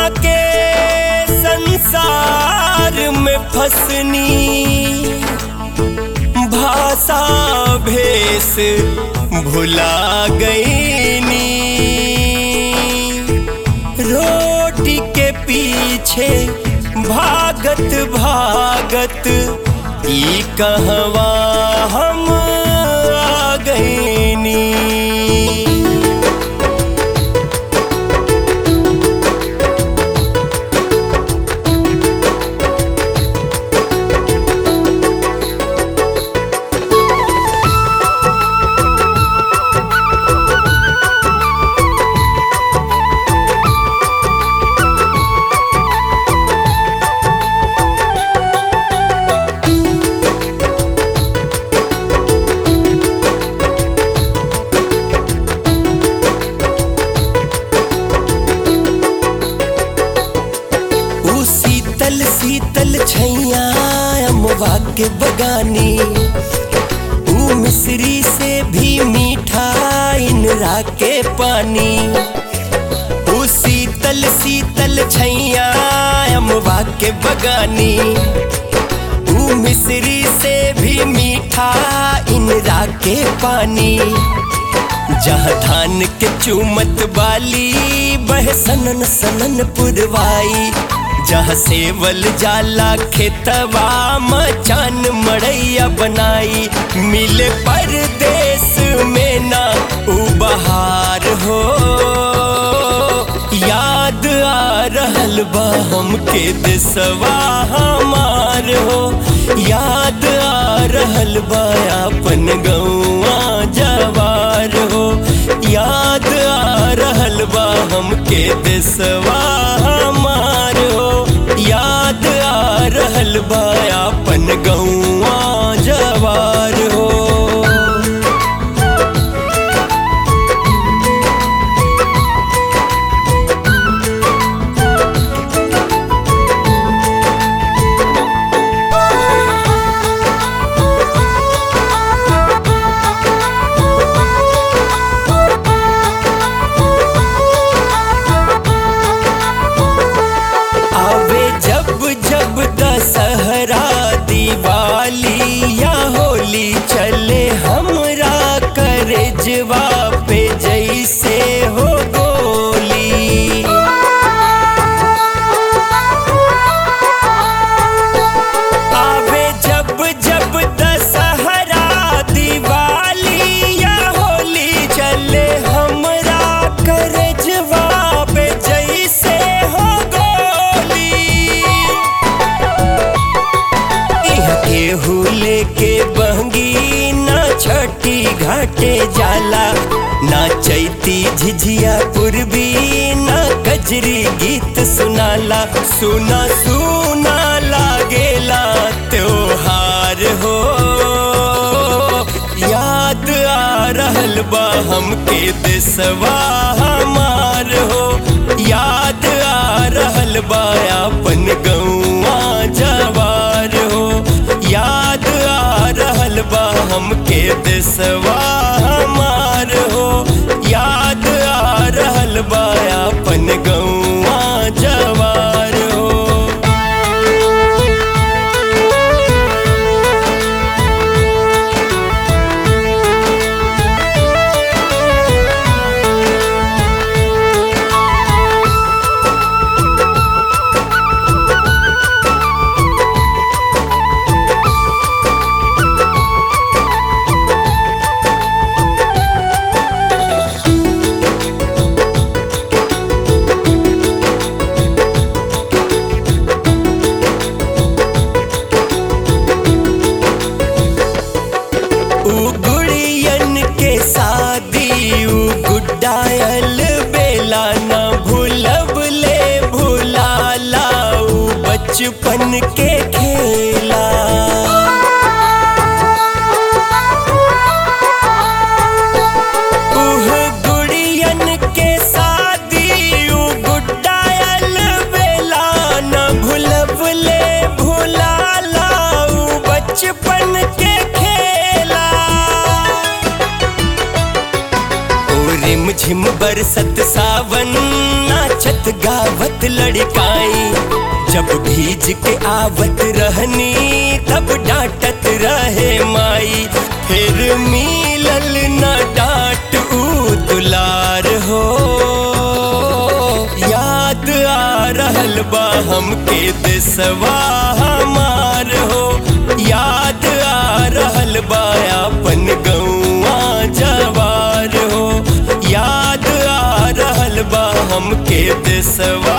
के संसार में फसनी भाषा भेष भुला गईनी रोटी के पीछे भागत भागत ई कहवा हम आ गईनी ऊ शीतल शीतल छैया अमवा के बगानी ऊ मिश्री से भी मीठा इनरा के पानी ऊ शीतल शीतल छैया अमवा के बगानी ऊ मिश्री से भी मीठा इनरा के पानी जहाँ धान के चूमत बाली बह सनन सनन पुरवाई जहाँ सेवल जाला खेतवा मचान मड़ैया बनाई मिले परदेश में ना उ बहार हो याद आ रहल बा हमके देसवा हमार हो याद आ रहल बा अपन गौआ जवार हो याद आ रहल बा हमके देसवा हमार हो याद आ रहल बा अपन गौआ जवार हो आवे जब जब दशहरा दिवाली या होली चले हमरा करजवा पे जैसे हो गोली आवे जब जब दशहरा दिवाली या होली चले हमरा करजवा पे जैसे हो गोली इहाँ केहू लेके बहंगी ना छठी घाटे जाला ना चैती झिझिया पूर्वी ना कजरी गीत सुनाला सुना सुना लागेला त्योहार हो याद आ रहल बा हमके देसवा हमार हो याद आ रहल बा अपन गौआ जवार हो याद आ रहल बा हमके देसवा हमार हो याद आ रहल बा अपन गौआ जवार हो ऊ गुड़ियन के शादी ऊ गुड्डायल बेला न भूलब ले भुलाला ऊ बचपन के खेला उह गुड़ियन के शादी ऊ गुड्डायल बेला न भूलब ले भुलाला ऊ बचपन के खेला ओ रिम झिम बरसत सावन ना नाचत गावत लड़काई जब भीज के आवत रहनी तब डांटत रहे माई फिर मिलल न डांट ऊ दुलार हो याद आ रहल बा हमके देसवा हमार हो याद आ रहल बा अपन गौआ जवार हो याद आ रहल बा हमके देसवा